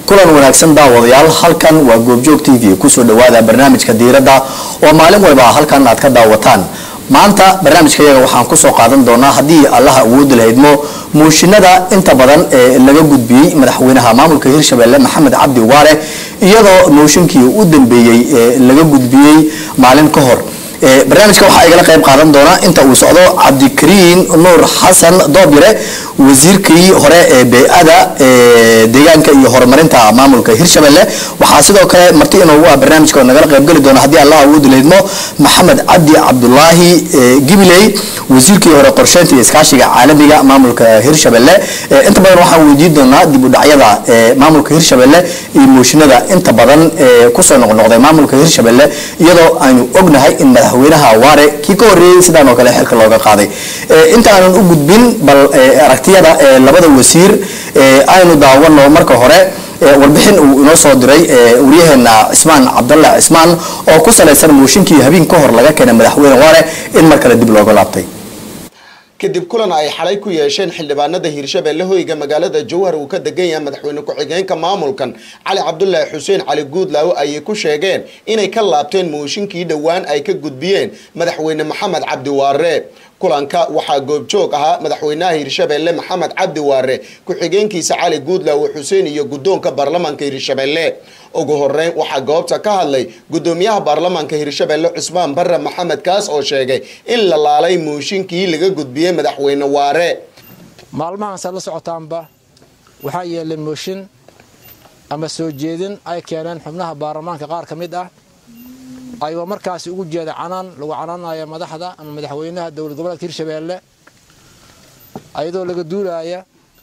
kulan wanaagsan daawadayaal halkan waa goobjoog t v kusoo dhawaada barnaamijka diiradda oo maalin walba halkan aad ka daawataan maanta barnaamijkayaga waxaan kusoo qaadan doonaa haddii allaha awoodi lahaydmo muushinada inta badan ee laga gudbiyey madaxweynaha maamulka hirshabelle maxamed cabdi waare iyadoo mooshinkii u dambeeyey ee laga gudbiyey maalin ka hor barnaamijka waxaa igala qayb qaadan doona inta uu socdo cabdikariin nuur xasan doobire wasiirkii hore ee bey-ada deegaanka iyo horumarinta maamulka hirshabelle waxaa sidoo kale marti inoogu ah barnaamijka oo nagala qaybgeli doona haddii allah awoodi laydmo maxamed cabdi cabdulaahi gibiley wasiirkii hore qorsheynta iyo iskaashiga caalamiga maamulka hirshabelle inta badan waxaan weydiin doonaa dib u dhacyada maamulka hirshabelle iyo mooshinada inta badan kusoo noqnoqday maamulka hirshabelle iyadoo aynu ognahay in madaxweynaha waare kii ka horeeyey sidaan oo kale xilka looga qaaday inta aanan u gudbin bal aragtiyada labada wasiir aynu daawano marka hore warbixin uu inoo soo diray waryaheena cismaan cabdalla cismaan oo ku salaysan mooshinkii habeen ka hor laga keenay madaxweyne waare in mar kale dib looga laabtay kadib kulan ay xalay ku yeesheen xildhibaanada hirshabelle hoyga magaalada jowhar uu ka degan yahay madaxweyne ku-xigeenka maamulkan cali cabdulaahi xuseen cali guudlaawo ayay ku sheegeen inay ka laabteen mooshinkii dhowaan ay ka gudbiyeen madaxweyne maxamed cabdi waare kulanka waxaa goobjoog ahaa madaxweynaha hirshabelle maxamed cabdi waare ku-xigeenkiisa cali guudlaawo xuseen iyo guddoonka baarlamaanka hirshabelle ugu horeyn waxaa goobta ka hadlay gudoomiyaha baarlamaanka hirshabelle cusmaan barre maxamed kaas oo sheegay in la laalay mooshinkii laga gudbiyey madaxweyne waare maalmahaansaad la socotaanba waxaa yeelay mooshin ama soo jeedin ay keeneen xubnaha baarlamaanka qaar ka mid ah ayagoo markaasi ugu jeeda canaan lagu canaanaya madaxda ama madaxweynaha dowlad goboleedka hirshabelle ayadoo laga duulaya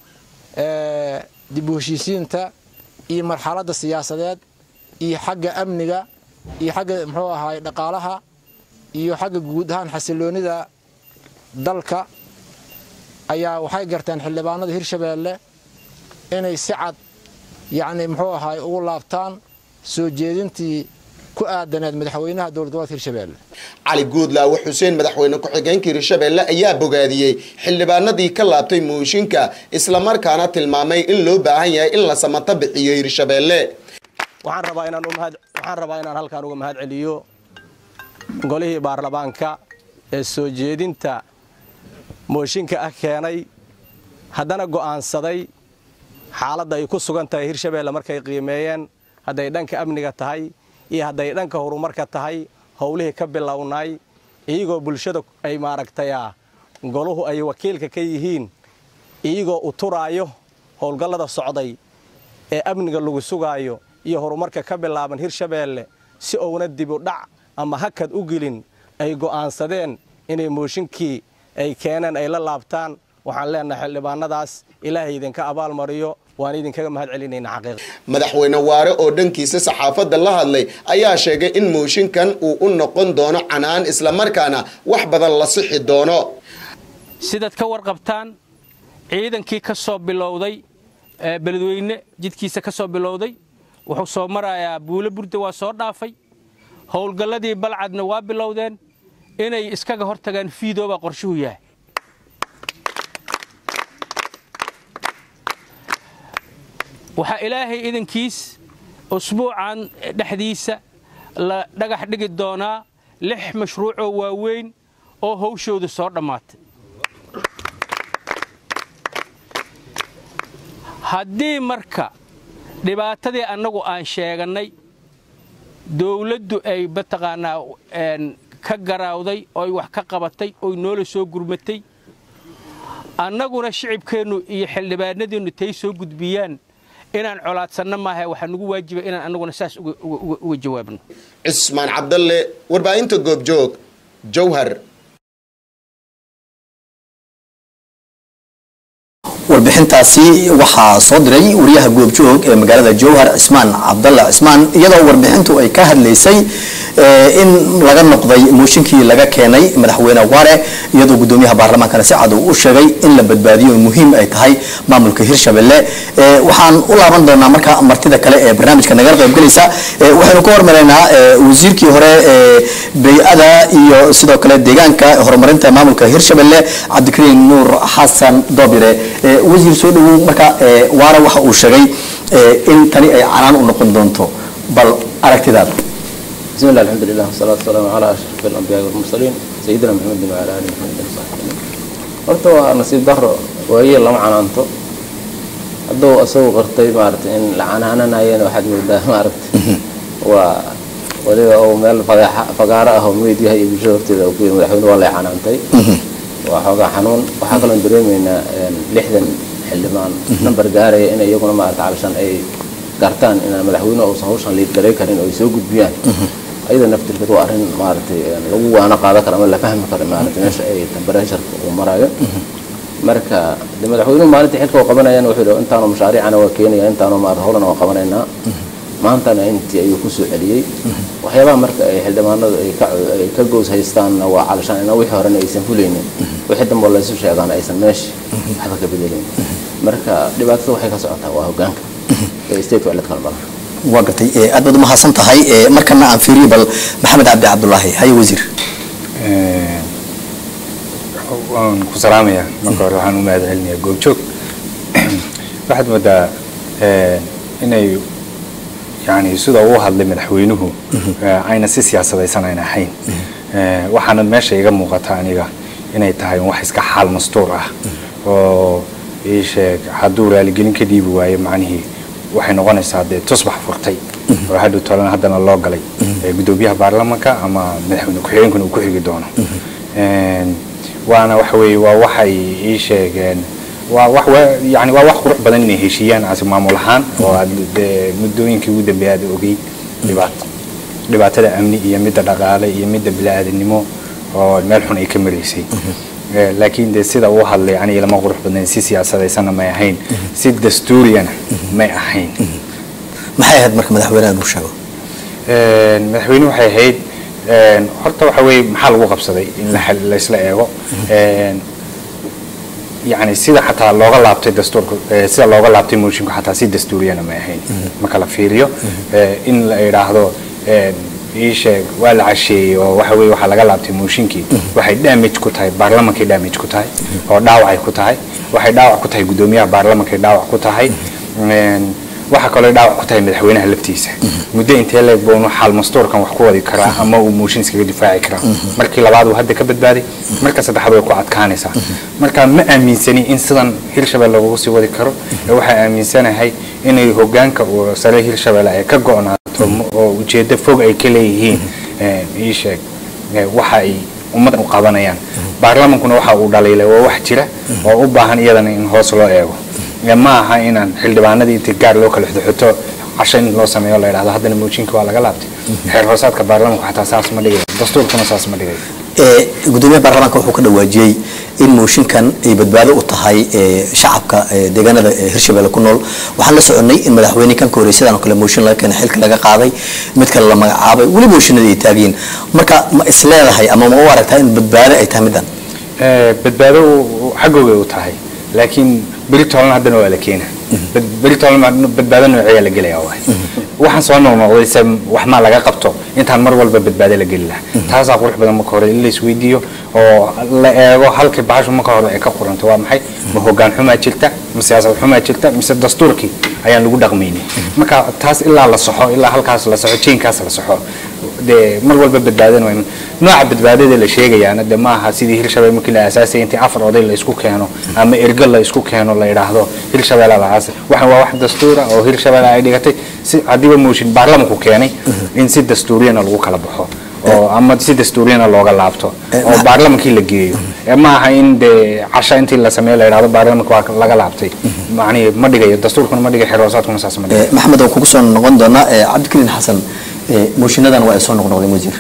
dib u heshiisiinta iyo marxaladda siyaasadeed iyo xagga amniga iyo xagga muxuu ahaay dhaqaalaha iyo xagga guud ahaan xasiloonida dalka ayaa waxay garteen xildhibaanada hirshabelle inay si cad yacni muxuu ahaay ugu laabtaan soo jeedintii ku aadaneed madaxweynaha dowlad goboleedka hirshabelle cali guudlaawo xuseen madaxweyne ku-xigeenka hirshabelle ayaa bogaadiyey xildhibaanadii ka laabtay mooshinka islamarkaana tilmaamay in loo baahan yahay in la samato bixiyo hirshabelle waxaan rabaa inaan umahad waxaan rabaa inaan halkaan uga mahad celiyo golihii baarlamaanka ee soo jeedinta mooshinka ah keenay haddana go'aansaday xaaladda ay ku sugan tahay hirshabelle markay qiimeeyeen hadday dhanka amniga tahay iyo hadday dhanka horumarka tahay howlihii ka bilownay iyagoo bulshada ay maaragtaya goluhu ay wakiilka ka yihiin iyagoo u turaayo howlgallada socday ee amniga lagu sugaayo iyo horumarka ka bilaaban hirshabelle si uuna dibu dhac ama hakad u gelin ay go'aansadeen inay mooshinkii ay keeneen ay la laabtaan waxaan leenahay xildhibaanadaas ilaahay idinka abaalmariyo waan idinkaga mahad celinayna xaqiiq madaxweyne waare oo dhankiisa saxaafadda la hadlay ayaa sheegay in mooshinkan uu u noqon doono canaan islamarkaana wax badan la sixi doono sidaad ka warqabtaan ciidankii ka soo bilowday beledweyne jidkiisa ka soo bilowday wuxuu soo marayaa buulo burda waa soo dhaafay howlgalladii balcadna waa bilowdeen inay iskaga hortagaan fiidoobaa qorshuhu yahay waxaa ilaahay idankiis usbuucan dhexdiisa la dhagax dhigi doonaa lix mashruucoo waaweyn oo hawshooda soo dhammaatay haddii marka dhibaatadii annagu aan sheegannay dawladdu ay mataqaanaa ka garaawday oy wax ka qabatay oy noola soo gurmatay annaguna shicibkeennu iyo xildhibaanadiinnu tay soo gudbiyaan inaan colaadsanno maaha waxaa nugu waajiba inaan annaguna saas uga jawaabno cismaan cabdalle warbaahinta goobjoog jowhar warbixintaasi waxaa soo diray wariyaha goobjoog ee magaalada jowhar cismaan cabdalla cismaan iyadoo warbixintu ay ka hadlaysay in laga noqday mooshinkii laga keenay madaxweyne waare iyadoo gudoomiyaha baarlamaankana si cad uu u sheegay in la badbaadiyo muhiim ay tahay maamulka hirshabelle waxaan u laaban doonaa marka martida kale ee barnaamijka nagala qaybgelaysa waxaynu ka hormaraynaa wasiirkii hore bey-ada iyo sidoo kale deegaanka horumarinta maamulka hirshabelle cabdikariin nuur xasan doobire wasiir soo dhawow marka waara waxa uu sheegay in tani ay canaan u noqon doonto bal aragtidaada بسم الله الحمد لله والصلاة والسلام على أشرف الأنبياء والمرسلين سيدنا محمد وعلى آله محمد وصحبه أجمعين. horta waa nasiib daro waaye lama canaanto hadduu asagu qartay maaragtay in la canaananayana waxaad moodaa maaragtay waa waliba uu meel fagaxa fagaaro ah oo meediyaha iyo bulshada horteeda uu ku yiri madaxweyne waa lay canaantay waa xoogaa xanuun waxaa kaloon dareemaynaa lixdan xildhibaan nambar gaaraya in iyaguna maaragtay cabashan ay gartaan inaan madaxweyne uusan hawshan liidgaray karin oo ay soo gudbiyaan ayada naftirkeed waa arrin maaragtay lagu waana qaadan karo ama la fahmi karo maaragtay meesha ay temperatureku uu marayo marka de madaxweynuhu maalintii xilka uu qabanayana wuxuu yidhi intaanu mashaariicana waa keenaya intaanu maarata howlana waa qabanaynaa maantana intii ayuu kusoo celiyey waxyaabaha marka ay xildhibaanadu ay ka ay ka goos haystaanna waa calashaan ina wixii horena aysan fulaynin wixii dambe oo laysu sheegaan aysan meesha waxba ka bedelin marka dhibaatada waxay ka socotaa waa hogaanka ee state waa ladkala badan waa gartay aad baad umahadsan tahay markana aan fiiriyo bal maxamed cabdi cabdulaahi haye wasiir waan ku salaamayaa marka hore waxaan u mahad celinayaa goobjoog waxaad moodaa inay yani sida uu hadlay madaxweynuhu ayna si siyaasadaysan ayna ahayn waxaana meesha iga muuqata aniga inay tahay wax iska xaal mastuur ah oo ii sheeg hadduu raaligelin ka dhiibi waayo macnihii waxay noqonaysaa dee tusbax furtay oo hadhow tolana haddana loo galay gudoomiyaha baarlamanka ama madaxweyne ku-xigeenkuna uu ku xigi doono waana waxa weeye waa waxay ii sheegeen waa wax yani waa wax qurux badan inay heshiiyaan asi maamul ahaan oo aad dee muddooyinkii ugu dambeeya aad ogey dhibaato dhibaatada amni iyo midda dhaqaale iyo midda bili-aadanimo oo meel xun ay ka maraysay laakiin de sida uu hadlay aniga lama qurux badnayn si siyaasadaysanna may ahayn si dastuuriyana may ahayn maxay ahayd marka madaxweynaha inuu sheego madaxweyne waxay ahayd horta waxa weeye maxaa lagu qabsaday in laysla eego yani sida xataa looga laabtay dastuurka sida looga laabtay moshinku xataa si dastuuriyana may ahayn marka la fiiriyo in la idhaahdo ii sheeg waa la casheeyey oo waxa weye waxaa laga laabtay mooshinkii waxay damage ku tahay baarlamankay damage ku tahay oo dhaawacay ku tahay waxay dhaawac ku tahay guddoomiyaha baarlamankay dhaawac ku tahay waxaa kaloo dhaawac ku tahay madaxweynaha laftiisa muddo intee leeg boonu xaal mastuurkan wax ku wadi karaa ama uu mooshin iskaga difaaci karaa markii labaad uu hadda ka badbaaday marka saddexaad way ku adkaanaysaa marka ma aaminsani in sidan hirshabelle lagu sii wadi karo ee waxaa aaminsanahay inay hogaanka uu sare hirshabelle ay ka go'naato oo ujeeddo fog ay ka leeyihiin ii sheeg waxa ay ummaddan u qabanayaan baarlamankuna waxa uu dhaliilay waa wax jira oo u baahan iyadana in hoos loo eego ma aha inaan xildhibaanadii inta gaar loo kala xuxuto casho in loo sameeyo la yidhahdo haddana moojinka waa laga laabtay xeer hoosaadka baarlamanku xataa saas ma dhigayo dastuurkuna saas ma dhigayo gudoomiyaha baarlamaanka wuxuu ka dhawaajiyey in mooshinkan ay badbaado u tahay shacabka deegaanada hirshabelle ku nool waxaan la soconnay in madaxweyne kan ka horreysay sidaan oo kale mooshin laga keenay xilka laga qaaday mid kale la magacaabay weli mooshinadii ay taagyiin marka ma isleedahay ama ma u aragtaa in badbaado ay tahay middan badbaado xaggooga u tahay laakiin beri toolna haddana waa la keena beri toolna badbaado nooceeyaa la gelaya waay waxaan soo noqnoqday se wax maa laga qabto intaan mar walba badbaado la geli lahaa taasaa qurux badan marka hore in la isweydiiyo oo la eego halkii bahashu marka hore ay ka quranto waa maxay ma hogaan xumaa jirta ma siyaasad xumaa jirta mise dastuurkii ayaan lagu dhaqmaynin marka taas ilaa la soxo ilaa halkaas la soxo jeenkaas la soxo dee mar walba badbaadana waa nooca badbaadada la sheegayaana de maaha sidii hirshabelle markii la aasaasay intii afar oday la isku keeno ama ergo la isku keeno la yidhaahdo hirshabelle la aasay waxaan waa wax dastuura oo hirshabelle ay dhigatay si haddiiba mooshin baarlamanku keenay in si dastuuriyana lagu kala baxo oo ama si dastuuriyana looga laabto oo baarlamankii la geeyo ma aha in dee casha intii la sameeyo la yidhahdo baarlamanka waa laga laabtay macnihi ma dhigayo dastuurkuna ma dhigayo xeroosaadkuna saas ma dhigayo maxamed waan kugu soo noqon doonaa cabdikariin xasan mooshiinadan waa ay soo noqnoqdeen wasiir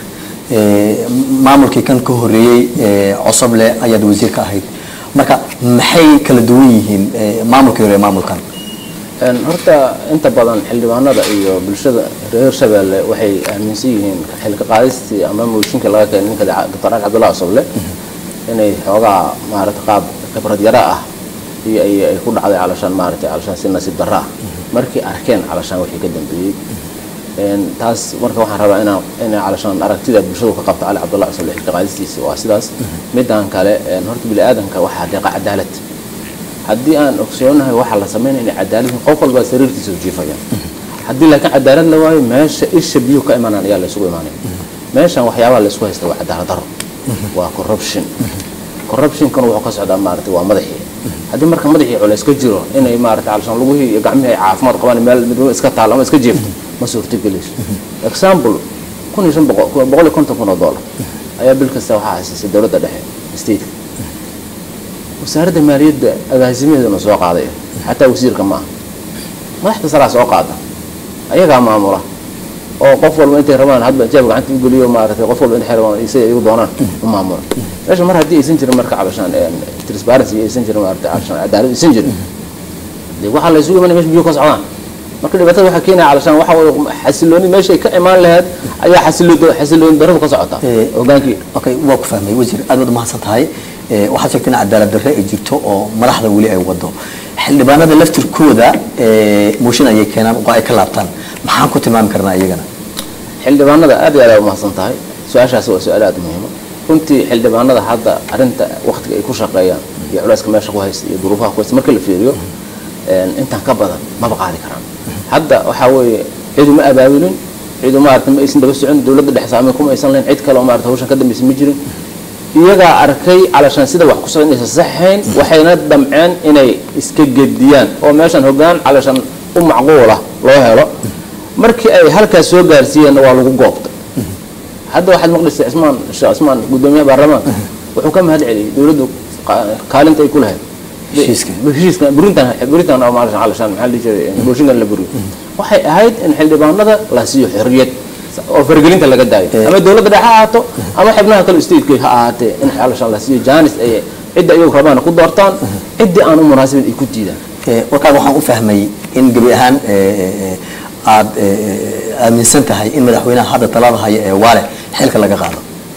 maamulkii kan ka horeeyey cosoble ayaad wasiir ka ahayd marka maxay kala duwan yihiin maamulkii hore maamulkan horta inta badan xildhibaanada iyo bulshada reer hirshabelle waxay aaminsan yihiin xilka qaadistii ama mooshinka laga keenay ninka doctor ali cabdullahi cosoble inay xoogaa maarata qaab khibrad yara ah iyo ay ku dhacday calashaan maarata calashaan si nasiib darra ah markii arkeen calashaan wixii ka dambeeyey taas marka waxaan rabaa inaan inay calashaan aragtida bulshadu ka qabto cali cabdullahi cosoble xilka qaadistiisa waa sidaas midan kale horta bini aadanka waxaa deeqa cadaalad haddii aan ogsoonahay waxaa la sameynaya inay cadaalad yihiin qof walbaa sariirtiisa u jiifayaan haddii laakiin cadaalad la waayo meesha isha biyuhu ka imanaan ayaa la isugu imaanaya meeshan waxyaabaha la isku haysta waa cadaalad daro waa corruption corruptionkan wuxuu ka socdaa maaragtay waa madaxii haddii marka madaxii culays ka jiro inay maaragtay alshan lugihii iyo gacmihii ay caafimaad qabaan meel midnimo iska taalo ama iska jeefto ma suurtagelayso example kun iyo shan boqol boqol iyo konton kun oo dollar ayaa bil kasta waxaa haysisay dowladda dhexe stateka wasaaradda maaliyadda agaasimaheeduna soo qaaday xataa wasiirka ma aha madaxda saraa soo qaada ayagaa maamula oo qof walba intay rabaan hadba jeeb gacanta u geliyo maaragtay qof walba intay rabaan isay iyagu doonaan u maamula meesha mar haddii aysan jirin marka calashaan transparency aysan jirin maaragtay calashaan cadaalad aysan jirin dee waxaa la isugu imanaya meesha biyo ka socdaan marka dhibaatada waxaa keenaya calashaan waxa way xasilooni meeshay ka imaan lahayd ayaa xasiloon xasilooni darradu ka socota hogaankii okay waa ku fahmay wasiir aad baad umahadsan tahay Eh, waxaad sheegtay in cadaalad darre ay jirto oo madaxda weli ay wado xildhibaanada laftirkooda eh, mooshin ayay keenaan oo ay ka laabtaan maxaan ku tilmaami karnaa iyagana xildhibaanada aad iyo aad u mahadsan tahay su-aashaasi waa su-aal aad u muhiima runtii xildhibaanada hadda arrinta waktiga ay ku shaqeeyaan iyo culeyska meesha ku haysta iyo duruufaha ku haysta marka la fiiriyo intaan ka badan maba qaadi karaan hadda waxaa weeye cidu ma abaabulin cidu maarata ma aysan daba socon dowladda dhexe saameyn kuma aysan lahayn cid kale oo maarata hawshan ka dambaysa ma jirin iyagaa arkay calashaan sida wax ku socda inaysan saxayn waxayna damceen inay iska gediyaan oo meeshan hoggaan calashaan u macquula loo helo markii ay halkaas soo gaarsiiyeenna waa lagu goobta hadda waxaad maqlaysa cismaan sheekh cismaan guddoomiyaha baarlamaanka wuxuu ka mahad celiyey dowladdu qa- kaalinta ay ku lahayd Heshiiska. heshiiska burintan burintan oo maalashan calashaan maxaa la dhihi jiray booshinkan la buriyo waxay ahayd in xildhibaanada la siiyo xorriyad oo faragelinta laga daayo ama dowladda dhexe ha ahaato ama xibnaha kale stateka ha ahaatee in calashaan la siiyo jaanis ay cidda iyagu rabaan ku doortaan ciddii aan u munaasibin ay ku diidaan Eh, warkaan waxaan u fahmay in gebi ahaan eh, eh, aad eh, eh, aaminsan tahay in madaxweynaha hadda talada haya ee waale xilka laga qaado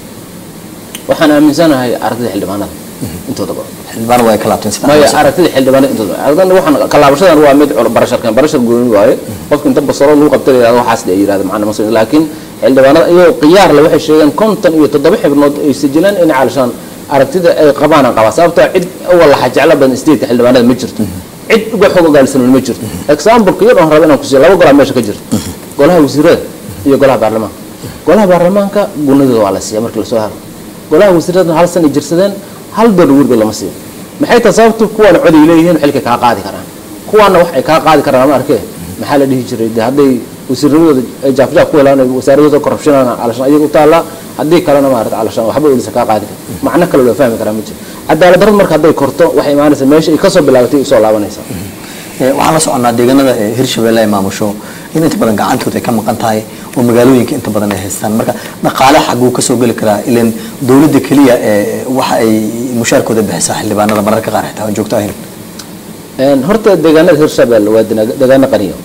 waxaan aaminsanahay aragtida xildhibaanada intooda badan xildhibaan waa ay ka laabteen sida maya aad sheegtay. aragtida xildhibaanada intooda badan aragtida waxaan kalaabashadan waa mid cul- barasharkan barashar gooni waaye qofka inta basaro lagu qabta la yidhahdo waxaas ay yidhahdo macna masoo laakiin xildhibaanada iyagoo khiyaar le waxay sheegeen konton iyo toddoba xibnood ay sajilaan in calashaan aragtida ay qabaan aan qabaa sababtoo cid walaxa jeclo badan stateka xildhibaanada ma jirto cid uga xog ogaalsan ma jirto example yar oon raba inaan kusiiyo laba golaa meesha ka jirto golaha wasiirada iyo golaha baarlamaanka golaha baarlamaanka gunadooda waa la siiya markii lasoo haro golaha wasiirada hal san ay jirsadeen hal door wiilba lama siiyo maxay tahay sababtu kuwaana cod ay leeyihiin xilkay kaa qaadi karaan kuwaana wax ay kaa qaadi karaan lama arkee maxaa la dhihi jiray de hadday wasiirnimadooda ay jaafjaaf ku helaan ay wasaaradooda corruptionana calashaan ayaga u taallaa haddii kalena maarata calashaan waxba olisa kaa qaadi kara macno kale loo fahmi karaa ma jiro cadaalad darrad marka hadday korto waxay imaanaysaa meesha ay kasoo bilaabatay ay soo laabanaysaa Eh, waxaan la soconaa deegaanada eh, hirshabelle ay maamusho in inta badan gacantooda ay ka maqan tahay oo magaalooyinka inta badan ay haystaan marka dhaqaale xaguu kasoo geli karaa ilan dowladda keliya eh, waxa ay mushaarkooda bixisaa xildhibaanada mararka qaar xitaa aan joogto ahayn Een, horta deegaanada hirshabelle waa dena- deegaano qaniyo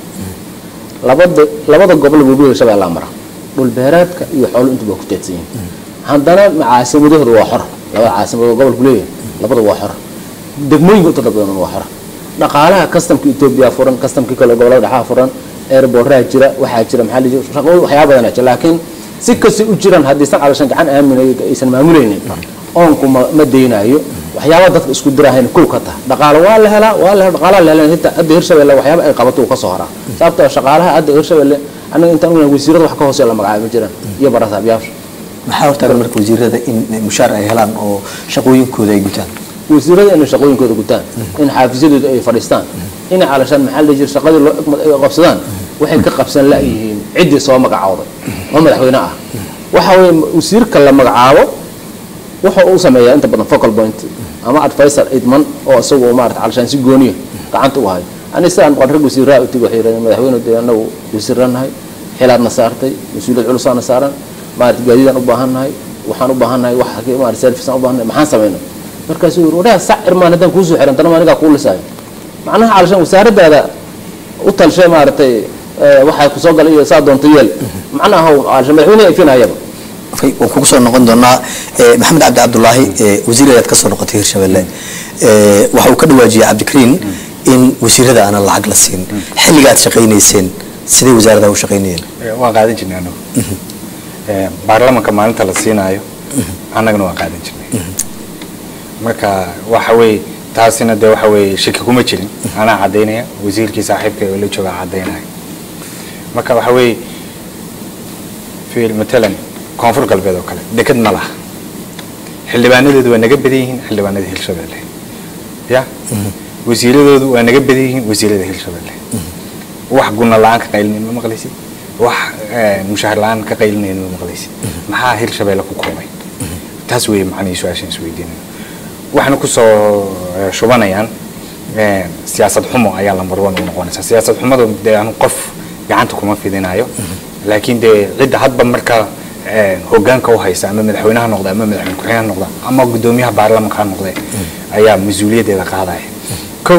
labada labada gobol webiga hirshabelle mara dhul beereedka iyo xoolo intuba ku teedsan yihiin haddana caasimadahooda waa xor labada caasimadood gobolku leeyahay labada waa xor degmooyinka inta badan waa xor dhaqaalaha kastamka etoobiya furan kastamkii kale gobolada dhexaa furan airborraa jira waxaa jira maxaa la jira shaqooyin waxyaaba badanaa jira laakiin si kastay u jiraan haddaysan calashan gacan aaminay aysan maamulaynin oonku ma ma daynayo waxyaaba dadka isku dirahayna kow ka taha dhaqaale waa la helaa waa la helaa dhaqaalaha la helaa inta hadda hirshabelle waxyaaba ay qabato uu ka soo haraa sababtoo ah shaqaalaha hadda hirshabelle annaga intaan ognahay wasiirada wax ka hooseeya la magacaabo ma jiraan iyo barasaabyaasha maxaa hortaagan marka wasiirada in eh, mushaar ay helaan oo shaqooyinkooda ay gutaan wasiirada inay shaqooyinkooda gutaan in xaafisyadooda ay fadhiistaan inay calashaan maxaa la jira shaqadii loo egmad ay qabsadaan waxay ka qabsan la-yihiin ciddii soo magacawday oo madaxweyne ah waxa weeye wasiirka la magacaabo wuxuu u sameeyaa inta badan focal point ama advisor idman oo isagu maarata calashaan si gooniya gacanta u hayo ani sidaan qan rag wasiiraha u tigi waxay yidhahdeen madaxweyne dee anagu wasiiranahay xilaadna saartay mas-uuliyad culusaana saaran maarata gaadiidaan u baahannahay waxaan u baahannahay wax maarata serviceaan u baahannahay maxaan samaynay markaasuu yiri wadhaha sac irmaan haddaan kuusoo xiran tanama anigaa kuu lisaayo macnaha calashaan wasaaradaada u talshay maaragtay eh, waxaa kusoo galay iyo saa doonta yeel macnaha calashaan madaxweyne ifinayaba Okay, waan kugu soo noqon doonaa eh, maxamed cabdi cabdulaahi eh, wasiir ayaad ka soo noqotay hirshabelle Eh, waxa uu ka dhawaajiyey cabdikariin in wasiirada aanan lacag la siin xilliga aad shaqaynayseen sidee wasaaradaha u shaqaynayeen Eh, waan qaadan jirnay anagu Eh, baarlamanka maalinta la siinaayo annagana waan qaadan jirnay marka waxa weeye taasina dee waxa weeye shaki kuma jirin anaa caddaynaya wasiirkii saaxiibka oo la joogaa caddaynaya marka waxa weeye fiil matalan koonfur galbeed oo kale deked ma laha xildhibaanadeedu waa naga badan yihiin xildhibaanada hirshabelle ya wasiiradoodu waa naga badan yihiin wasiirada hirshabelle wax guna la-aan ka qaylinayn ma maqlaysid wax mushahar la-aan ka qaylinayn ma maqlaysid maxaa hirshabelle ku koobay taas weeye macnihii su-aashaan isweydiinaya waxayna kusoo shubanayaan siyaasad xumo ayaa lambar one u noqonaysa siyaasad xumada dee anu qof gacanta kuma fidinayo laakiin dee cidda hadba markaa hogaanka u haysa ama madaxweynaha noqda ama madaxweyne ku-xigeenha noqda ama gudoomiyaha baarlamanka ha noqde ayaa mas-uuliyaddeeda qaadaya ko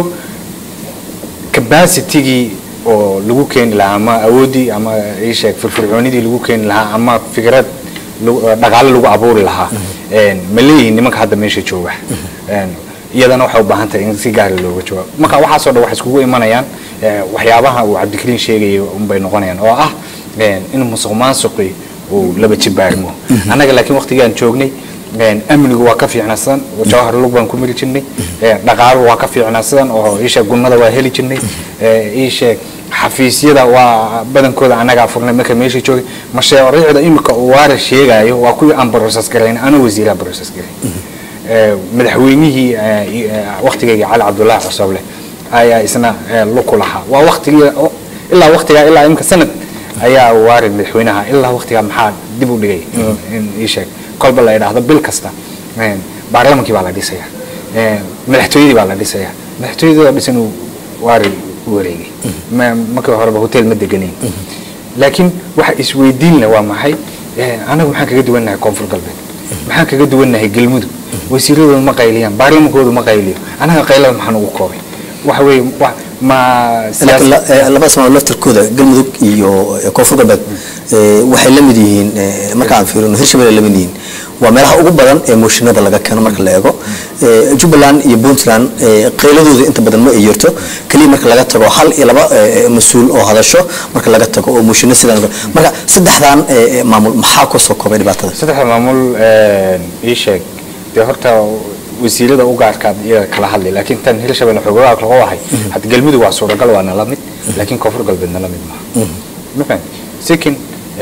capacitigii oo lagu keeni lahaa ama awooddii ama isheeg firfircoonidii lagu keeni lahaa ama fikrad dhaqaale lagu abuuri lahaa ma leeyihiin nimanka hadda meesha jooga iyadana waxay u baahan tahay in si gaara looga jawaabo marka waxaasoo dhan waxay iskugu imanayaan waxyaabaha uu cabdikariin sheegayay unbay noqonayaan oo ah in musuq maasuqi uu laba jibaarmo annaga laakiin waqtigaan joognay amnigu waa ka fiicnaa sidan jawhar lug baan ku miri jirnay dhaqaaluhu waa ka fiicnaa sidan oo iisheeg gunnada waa heli jirnay iisheeg xafiisyada waa badankooda annagaa furnay marka meesha joogay mashaariicda imika uu waara sheegaayo waa kuwii aan broses garayn ana wasiiraha broses garayn madaxweynihii waqtigayga cali cabdullaahi cosoble ayaa isna luku lahaa waa waqtigii ilaa waqtigaa ilaa imika sanad ayaa waari madaxweynaha ilaa waqtigaa maxaa dib u dhigay in ii sheeg kolba la idhaahdo bil kasta baarlamankii baa la dhisaya madaxtooyadii baa la dhisaya madaxtooyadii oo dhisan uu waari u wareegay markii horeba hotel ma deganayn laakiin waxa isweydiinle waa maxay anagu maxaan kaga duwannahay koonfur galbeed maxaan kaga duwannahay galmudug wasiiradooda ma qayliyaan baarlamankoodu ma qayliyo anaga qaylada maxaan ugu koobay waxa weeye ma laba sano laftirkooda galmudug iyo koonfur galbeed waxay la mid yihiin marka aan fiirino hirshabelle la mid yihiin waa meelaha ugu badan ee mooshinada laga keeno marka la eego jubbaland iyo puntland qayladooda inta badan ma ay jirto keliya marka laga tago hal iyo laba mas-uul oo hadasho marka laga tago oo mooshinno sidaan marka saddexdan maamul maxaa kusoo koobay dhibaatada saddexda maamul ii sheeg dee horta wasiirada u gaarkaad iyaga kala hadlay laakiin tan hirshabelle xoogaa lagu ahay hadda galmudug waa suuragal waana la mid laakiin koonfur galbeedna la mid maaha mafahant second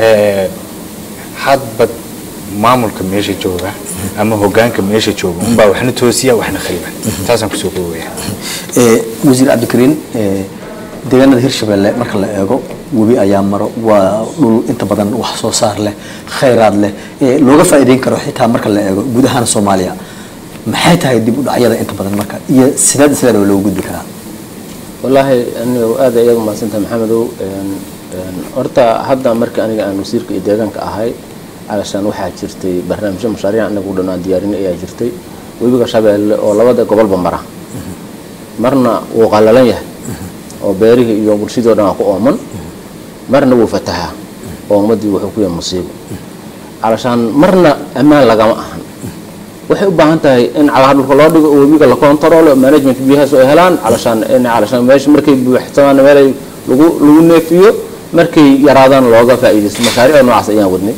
hadba maamulka meesha jooga ama hogaanka meesha jooga unbaa waxna toosiya waxna khaliban taasaan kusoo koobaya wasiir cabdikariin deegaanada hirshabelle marka la eego webi ayaa maro waa dhul inta badan wax soo saar leh khayraad leh looga faa'iideyn karo xitaa marka la eego guud ahaan soomaaliya maxay tahay dib u dhacyada inta badan marka iyo sideed sideed oo loogu gudbi karaa wallaahi aniga aad ayaad umahadsantahay maxamedow horta hadda marka aniga aan wasiirka iyo deegaanka ahay calashaan waxaa jirtay barnaamijyo mashaariic anaga u dhan aan diyaarin ayaa jirtay webiga shabeelle oo labada gobolba mara marna wuu qallalan yahay oo beerihii iyo bulshadii o dhan aa ku ooman marna wuu fatahaa oo ummaddii wuxuu ku yahay musiibo calashaan marna ammaan lagama ahan waxay u baahan tahay in calaha dhulka loo dhigo oo webiga la kontaroolo management biyahaas oo ay helaan calashaan in calashaan meesha markay buuxsamaan meelay lagu lagu neefiyo markay yaraadaan looga faa'iidaysto mashaariicda noocaas ayaan wadnay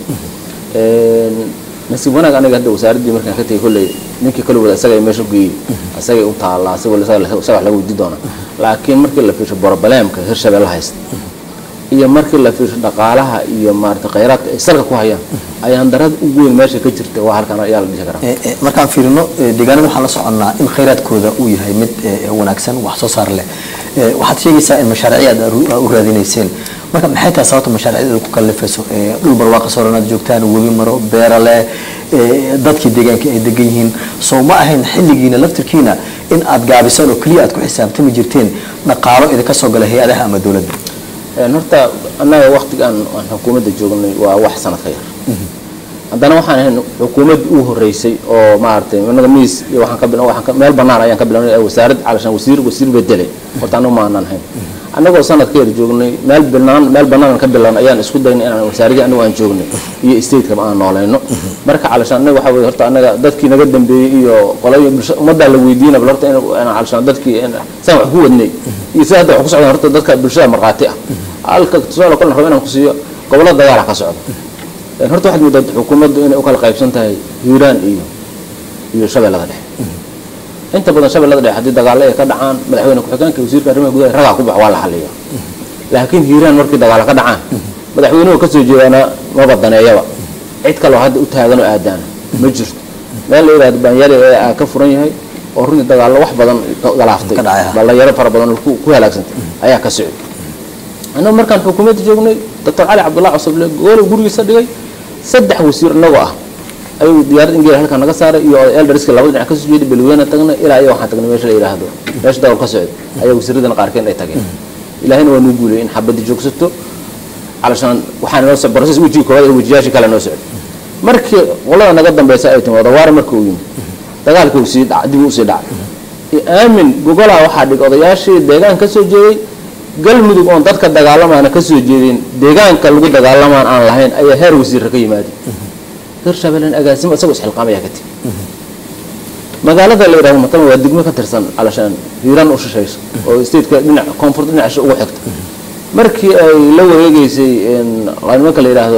nasiib wanaag aniga hadda wasaaraddii markaan ka tegay kolley ninkii kale wada isaga meesha geeyey isagay u taallaa isaga wax laga weydi doonaa laakiin markii la fiirsho borobalemka hirshabelle haysta iyo markii la fiirsho dhaqaalaha iyo maarata khayraadka ay salka ku hayaan ayaan darada ugu weyn meesha ka jirta waa halkan ayaa la dhihi karaa markaan fiirino deegaanada waxaan la soconnaa in khayraadkooda uu yahay mid wanaagsan wax soo saar leh waxaad sheegaysaa in mashaariicyaad u raadinayseen marka maxay tahay sababta mashaariicda ku kalifayso dhul barwaaqa sooranaad joogtaan webi maro beera leh dadkii deegaanka ay degan yihiin soo ma ahayn xilligiina laftirkiina in aad gaabisaan oo keliya aad ku xisaabtami jirteen dhaqaalo idinka soo gala hay-adaha ama dowladda horta annaga waktigaan aan xukuumadda joognay waa wax sanad ka yar haddana waxaan ahayn xukuumadd u horeysay oo maaragtay anaga miis iyo waxaan ka bil waxaan ka meel bannaan ayaan ka bilawnay wasaarad calashaan wasiir wasiir bedele horta annagu ma aanan hayn annagoo sanad ka yar joognay meel bannaan meel bannaan ka bilawn ayaan isku daynay inaan wasaaradii annagu aan joognay iyo stateka aan noolayno marka calashaan annaga waxa weye horta annaga dadkii naga dambeeyey iyo qolayo bulsha ummaddaa la weydiina bal horta in calashaan dadkii saan wax ku wadnay iyo sida hadda wax ku socdaan horta dadka bulshada markhaati ah halka tusaale kale rabo inaan ku siiyo gobollo dagaala ka socda horta waxaad moodaa xukuumaddu inay u kala qaybsan tahay hiiraan iyo iyo shabeellada dhexe inta badan shabeellada dhexe haddii dagaallo ay ka dhacaan madaxweyne ku-xigeenka wasiirka arrimaha gudaha ragaa ku bax waa la xaliya laakiin hiiraan markii dagaallo ka dhacaan madaxweynuhu ka soo jeedaana maba daneeyaba cid kaloo hadda u taagan oo aadaana ma jirto meel la yidhahdo baanyaali ee aa ka furan yahay oo runtii dagaallo wax badan galaaftay Ka dhacay, ha. dhalinyaro fara badan oo ku ku halaagsantay ayaa ka socday annagu markaan xukuumadda joognay doctor cali cabdullahi cusable goolow gurigiisa dhigay saddex wasiir innagoo ah ayuu diyaarad ingeel halkan naga saaray iyo eldariska labada dhinac kasoo jeeday balweyne tagnay ilaa iyo waxaan tagnay meesha la yidhaahdo meesha dagal ka socday ayaa wasiiradana qaarkeen ay tageen ilaahina waa nuu guuliyay in xabadda joogsato علشان waxaan noo socday process wejiga koowaad ee wejiyaasha kale noo socday markii qolada naga dambaysa ay timi wadawaare markii uu yimi dagaalkii uu sii dhacay dib uu sii dhacay aamin gogolaa waxaa dhig odayaashii deegaan ka soo jeeday galmudug oon dadka dagaalamaana ka soo jeedin deegaanka lagu dagaalamaan aan lahayn ayaa heer wasiirra ka yimaadeen hirshabeellen agaasimo isagoo isxilqaamayaa ka timi magaalada la yidhahdo matama waa degmo ka tirsan calashaan hiiraan u shishayso oo stateka dhinac koonfurta dhinaca ugu xigta markii ay la wareegeysay nimanka la yidhaahdo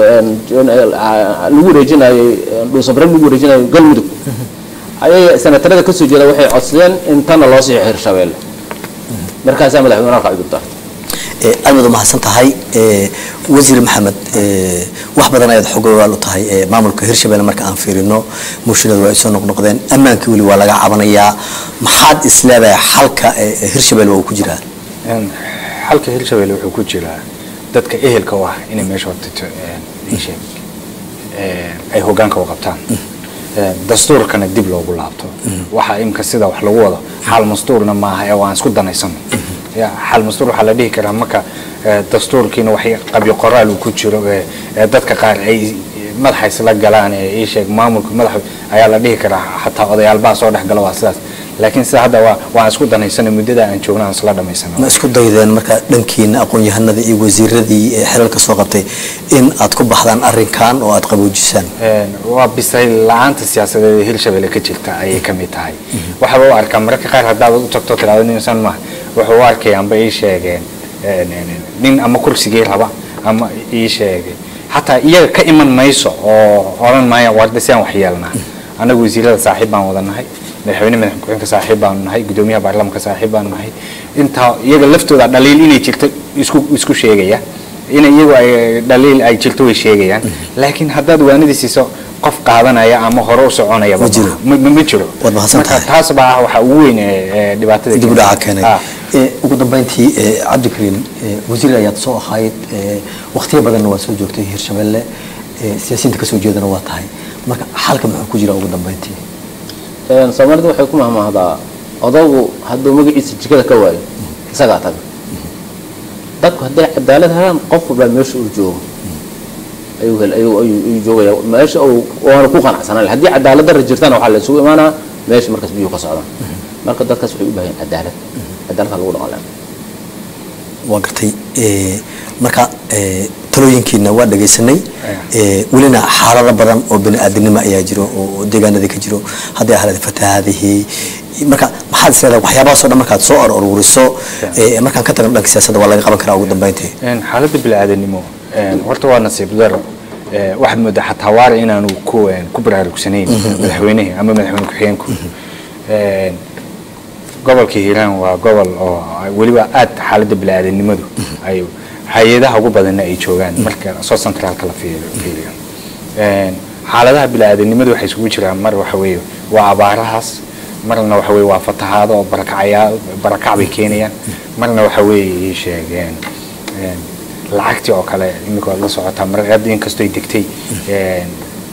lagu wareejinayay dhuusabren lagu wareejinayo galmudug ayay senatarada kasoo jeeda waxay codsadeen in tanna loo siixo hirshabeelle markaasaa madaxweyne halka cudurta aad baad umahadsan tahay wasiir maxamed wax badan ayaad xogogaal u tahay maamulka hirshabelle marka aan fiirino mushkiladu waa ay soo noqnoqdeen ammaankii weli waa laga cabanayaa maxaad isleedahay xalka hirshabelle waa uu ku jiraa xalka hirshabelle wuxuu ku jiraa dadka ehelka u ah inay meesha hortito isheeg ay hogaanka u qabtaan dastuurkana dib loogu laabto waxa imka sida wax lagu wado xal mastuurna maaha ee waan isku danaysano ya xal mastuur waxaa la dhihi karaa marka dastuurkiina wax qabyo qoraal uu ku jiro ee dadka qaar ay madaxa isla galaan ee ii sheeg maamulka madaxa ayaa la dhihi karaa xataa odayaalbaa soo dhex gala waa sidaas laakiin sida hadda waa waan isku danaysana muddada aan joogna aan isla dhamaysano ma isku daydeen marka dhankiina aqoon-yahanada iyo wasiiradii xelalka soo qabtay in aad ku baxdaan arrinkan oo aad qaboojisaan waa bisay la-aanta siyaasadeed ee hirshabelle ka jirta ayay ka mid tahay waxaba u arkaa mararka qaar haddaad u tagto tiraado ninsan maaha wuxuu u arkayaanba ii sheegeen nin ama kursigii raba ama ii sheegay xataa iyaga ka iman mayso oo odhan maaya warda si aan wax yeelnaa annagu wasiirada saaxiib baan wada nahay madaxweyne madax ku-xigeenka saaxiib baanu nahay gudoomiyaha baarlamaanka saaxiib baanu nahay intaa iyaga laftooda dhaliil inay jirto isku isku sheegaya in iyagu ay dhaliil ay jirto way sheegayaan laakiin haddaad waanidii siiso qof qaadanaya ama hore u soconaya Ma jiro. ma jiro Waad mahadsan marka tahay. taas baa ah waxa ugu weyn ee ee dhibaatada dib u dhaca keentay. keenay Ah. Ee, ugu dambeyntii ee, cabdikariim ee, wasiir ayaad soo ahayd ee, waqtiyo badanna waa soo joogtay hirshabelle ee, siyaasiyiinta kasoo jeedana waa tahay marka xalka muxuu ku jira ugu dambeyntii soomaalidu waxay ku mahmaahdaa odagu hadduu magaciisa jikada ka waayo isagaa taga dadku hadday cadaalad helaan qof walbaa meesha uu joogo ayuu hel ayuu ayuu ayuu joogaya meesha uu waana ku qanacsanaan haddii cadaalad darra jirtana waxaa la isugu imaanaa meesha markaas biyuhu ka socdaan marka dadkaas waxay u baahan yihiin cadaalad cadaaladka lagu dhaqan lahaa waa gartay ee, marka ee, talooyinkiina waa dhagaysanay ee, welina xaalado badan oo bini-aadinimo ayaa jiro oo oo deegaanada ka jiro hadday ahayd fatahaadihii marka maxaad isleedahay waxyaabahaasoo dhan markaad soo arururiso ee, markaan ka tagno dhanka siyaasadda waa laga qaban karaa ugu dambeyntii Een, xaaladda bini'aadanimo een, horta waa nasiib daro Ee, waxaad moodaa xataa waara inaanu ku een, ku baraarugsanayn madaxweynihii ama madaxweyne ku-xigeenku Een, gobolka hiiraan waa gobol oo weliba aad xaaladda bini'aadanimadu ay hay-adaha ugu badanna ay joogaan marka soo centraalka la fiiriyo fiiriyo. Een, xaaladaha bini'aadanimadu waxay isugu jiraan mar waxa weeye waa abaarahaas marna waxa weeye waa fatahaado oo barakacayaa barakac bay keenayaan marna waxa weeye ii sheegeen een, lacagtii oo kale iminka waad la socotaa mar hadda inkastoo ay degtay een,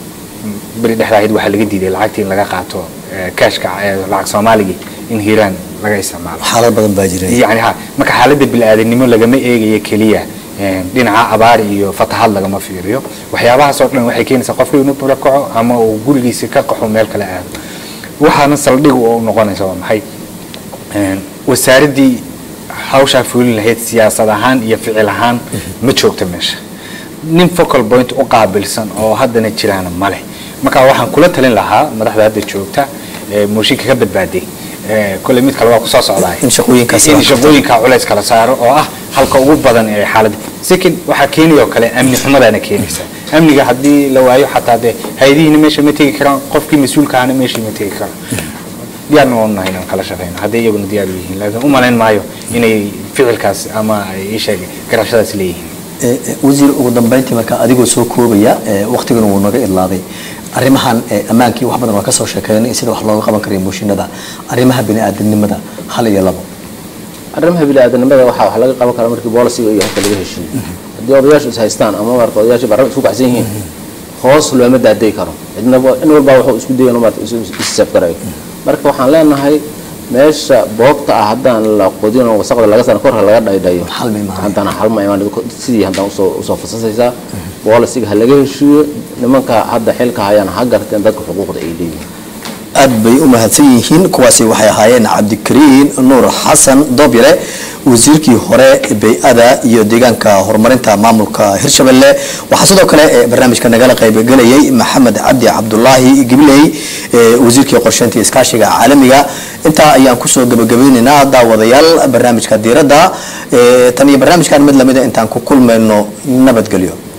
beri dhexdaahid waxaa laga diiday lacagtii in laga qaato ee, kaashka ee, lacag soomaaligii in hiiraan laga isticmaalo xaalad badan baa jira yani ha marka xaaladda bini'aadanimo lagama eegayo keliya een, dhinaca abaar iyo fatahaad lagama fiiriyo waxyaabahaas oo dhan waxay keenaysaa qofku inuu barakaco ama uu gurigiisa ka qaxo meel kale aado waxaana saldhig u noqonaysa waa maxay Een, wasaaraddii hawshaa fulin lahayd siyaasad ahaan iyo ficil ahaan ma joogta meesha nin focal point u qaabilsan oo haddana jiraana male marka waxaan kula talin lahaa madaxda hadda joogta ee mooshinka ka badbaaday ee, kolley mid kale waa kusoo socdaa In shaqooyinkaas in la shaqooyinka culays kala saaro oo ah halka ugu badan ee xaaladda second waxaa keenaya oo kale amni xumadaana keenaysa amniga haddii la waayo xataa dee hay-adihiina meesha ma tegi karaan qofkii mas-uulka ahna meeshii ma tegi karaan diyaarna waan nahay inaan kala shaqeyno haddii iyaguna diyaar u yihiin laakiin u malayn maayo inay ficilkaas ama ay ii sheeg garashadaas leeyihiin Eh, eh, wasiir ugu dambeyntii marka adigoo soo koobaya eh, waqtiguna wuu naga idlaaday arrimahan eh, ammaankii wax badan waa ka soo sheekeynay sida wax looga qaban karayo mooshinada arrimaha bini'aadanimada hal iyo labo arrimaha biniaadanimada waxaa wax laga qaban karaa markii boolisiga iyo habka laga heshiiyo haddii odayaashu is haystaan ama marka odayaashu barraba isku kacsan yihiin hoos looma daaday karo cidnaba in walbaa wuxuu isku dayan maarata issaaf garayo marka waxaan leenahay meesha boogta ah haddaan la qodin oo wasaqda laga sana korka laga dhaydhayo Xal bay imaanayaan. haddana xal ma imaan sidii haddaan usoo usoo fasasaysaa boolisiga ha laga heshiiyo nimanka hadda xilka hayaan ha garteen dadka xuquuqda ay leeyihiin aad bay u mahadsan yihiin kuwaasi waxay ahaayeen cabdikariin nuur xasan doobyare wasiirkii hore bay-ada iyo deegaanka horumarinta maamulka hirshabelle waxaa sidoo kale ee barnaamijka nagala qaybgelayay maxamed cabdi cabdulaahi gibley ee wasiirkii qorsheynta iyo iskaashiga caalamiga intaa ayaan kusoo gabagabeynaynaa daawadayaal barnaamijka diiradda ee tan iyo barnaamijkan mid lamida intaan ku kulmayno nabadgelyo